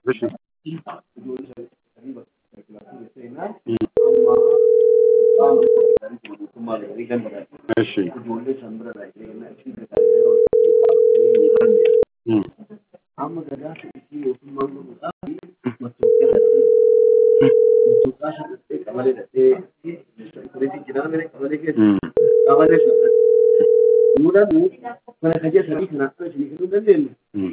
እሺ እሺ እም እም እም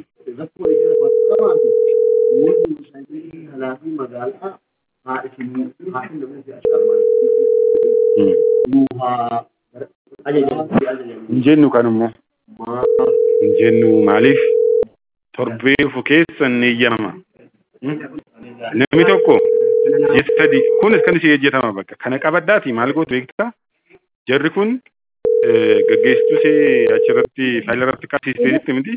hin jennu kanummoo hin jennu maaliif torbee dhufu keessa ni eeyyamama namni tokko ji'a sadi kun akkan ishee hojjetama bakka kana qabaddaati maal gootu beektaa jarri kun gaggeessituu ishee achirratti faayila irratti qabsiisteetti miti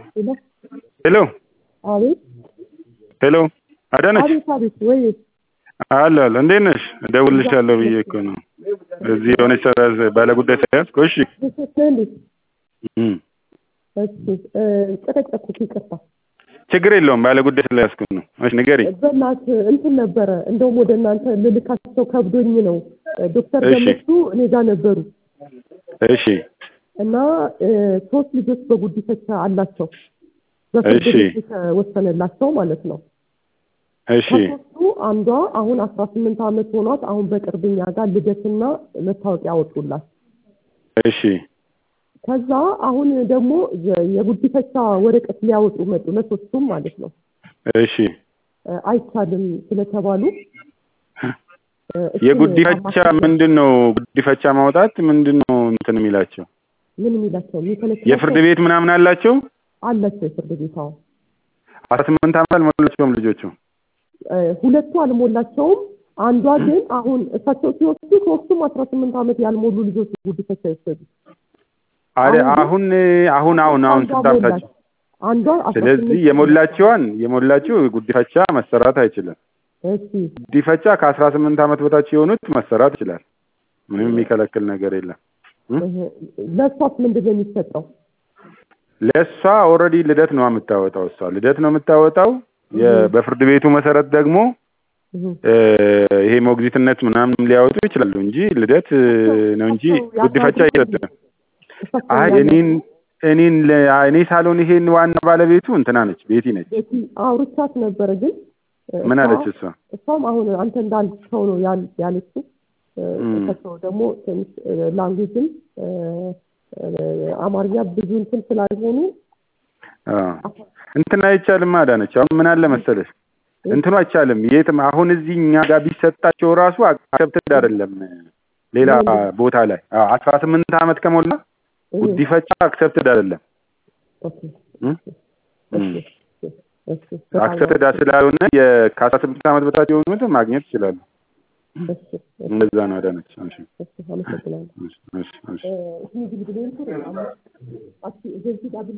ሄሎ አቤት ሄሎ አዳነች አቤት አቤት ወይ አለ አለ እንዴት ነሽ እደውልልሻለሁ ብዬ እኮ ነው እዚህ የሆነች ሰራ ባለጉዳይ ተያዝኩ እሺ ተሰጥተህ እንዴ እም እሺ ጨቀጨኩት ይቅርታ ችግር የለውም ባለጉዳይ ስለያዝኩ ነው እሺ ንገሪኝ በእናትህ እንትን ነበረ እንደውም ወደ እናንተ ልልካቸው ከብዶኝ ነው ዶክተር እሺ። ገመቹ እኔ ጋር ነበሩ እሺ እና ሶስት ልጆች በጉዲፈቻ አላቸው በፍርድ እሺ። ቤት የተወሰነላቸው ማለት ነው እሺ ከሶስቱ አንዷ አሁን አስራ ስምንት ዓመት ሆኗት አሁን በቅርብ እኛ ጋር ልደትና መታወቂያ አወጡላት እሺ ከዛ አሁን ደግሞ የ- የጉዲፈቻ ወረቀት ሊያወጡ መጡ ለሶስቱም ማለት ነው እሺ እ፣ አይቻልም ስለተባሉ እ፣ እሱን የጉዲፈቻ አማክረን- ምንድን ነው ጉዲፈቻ ማውጣት ምንድን ነው እንትን የሚላቸው ምን የሚላቸው የሚከለክላቸው የፍርድ ቤት ምናምን አላቸው አላቸው የፍርድ ቤት አዎ አስራ ስምንት ዓመት አልሞላቸውም ልጆቹ እ፣ ሁለቱ አልሞላቸውም አንዷ ግን አሁን እሳቸው ሲወስዱ ሶስቱም አስራ ስምንት ዓመት ያልሞሉ ልጆች ጉዲፈቻ ይወሰዱ አረ አሁን ግን አሁን አሁን አሁን አሁን ስንት ዓመታቸው አንዷ አስራ ስለዚህ ስምንት የሞላቸዋን የሞላችው ጉዲፈቻ መሰራት አይችልም እሺ ጉዲፈቻ ከአስራ ስምንት ዓመት በታች የሆኑት መሰራት ይችላል ምንም የሚከለክል ነገር የለም እህ፣ ለእሷስ ምንድን ነው የሚሰጠው ለእሷ ኦልሬዲ ልደት ነው የምታወጣው እሷ ልደት ነው የምታወጣው የ- በፍርድ ቤቱ መሰረት ደግሞ እህ፣ እ፣ ይሄ ሞግዚትነት ምናምን ሊያወጡ ይችላሉ እንጂ ልደት እ፣ ነው እንጂ እሳቸው ጉዲፈቻ ያሳድጉ አይሰጥም እሳቸው አይ ያለ- እኔን እኔን ለ- እኔ ሳልሆን ይሄን ዋና ባለቤቱ እንትና ነች ቤቲ ነች ቤቲ አውርቻት ነበረ ግን እ፣ ምን እሷ- አለች እሷ እሷም አሁን አንተ እንዳልከው ነው ያል- ያለችው እ፣ እም። እሳቸው ደግሞ ትንሽ ላንጉጅም አማርኛ ብዙ እንትን ስላልሆኑ አዎ እንትን አይቻልም አዳነች አሁን ምን አለ መሰለሽ እንትኑ አይቻልም የትም አሁን እዚህ እኛ ጋር ቢሰጣቸው ራሱ አክሰፕትድ አይደለም ሌላ ቦታ ላይ አዎ አስራ ስምንት ዓመት ከሞላ እህ፣ ጉዲፈቻ አክሰፕትድ አይደለም ኦኬ፣ እም? እም። እሺ፣ እሺ፣ በጣም አክሰፕትድ ስላልሆነ የ- ከአስራ ስምንት ዓመት በታች የሆኑት ማግኘት ይችላሉ እሺ፣ እሺ፣ እንደዛ ነው አዳነች እሺ እሺ፣ አመሰግናለሁ። እሺ እሺ እሺ እ፣ ይህ እንግዲህ ብሌን